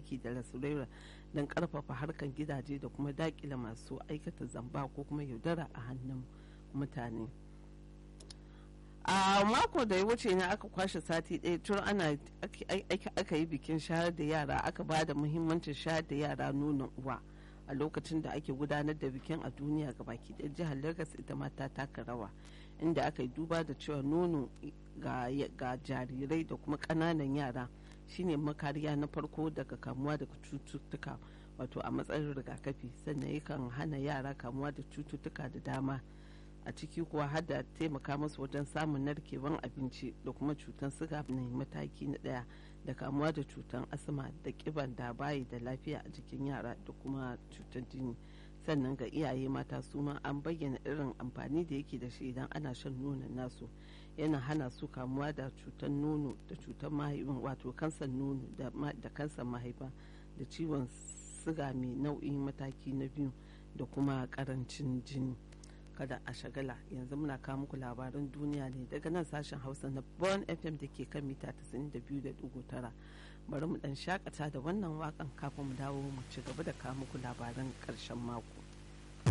aiki da lasurera don karfafa harkar gidaje da kuma dakile masu aikata zamba ko kuma yaudara a hannun mutane a mako da ya wuce ne aka kwashe sati ɗaya tun ana aka yi bikin shayar da yara aka ba da muhimmancin shayar da yara nonon uwa a lokacin da ake gudanar da bikin a duniya ga baki ɗaya jihar lagos ita ma ta taka rawa inda aka yi duba da cewa nono ga jarirai da kuma ƙananan yara shine makariya na farko daga kamuwa daga cututtuka wato a matsayin rigakafi sannan yakan hana yara kamuwa da cututtuka da dama a ciki kuwa har da taimaka musu wajen samun narkewan abinci da kuma cutar siga na mataki na daya da kamuwa da cutar asma da kiban da bayi da lafiya a jikin yara da kuma cutar jini sannan ga iyaye mata su ma an bayyana irin amfani da yake da shi idan ana shan nonon nasu yana hana su kamuwa da cutar nono da cutar mahaifin wato kansan nono da kansan mahaifa da ciwon siga mai nau'in mataki na biyu da kuma karancin jini kada a shagala yanzu muna kawo muku labaran duniya ne daga nan sashen hausa na bon fm da ke kan mita 92.9 bari mu dan shakata da wannan wakan kafin mu dawo mu ci gaba da kawo muku labaran karshen mako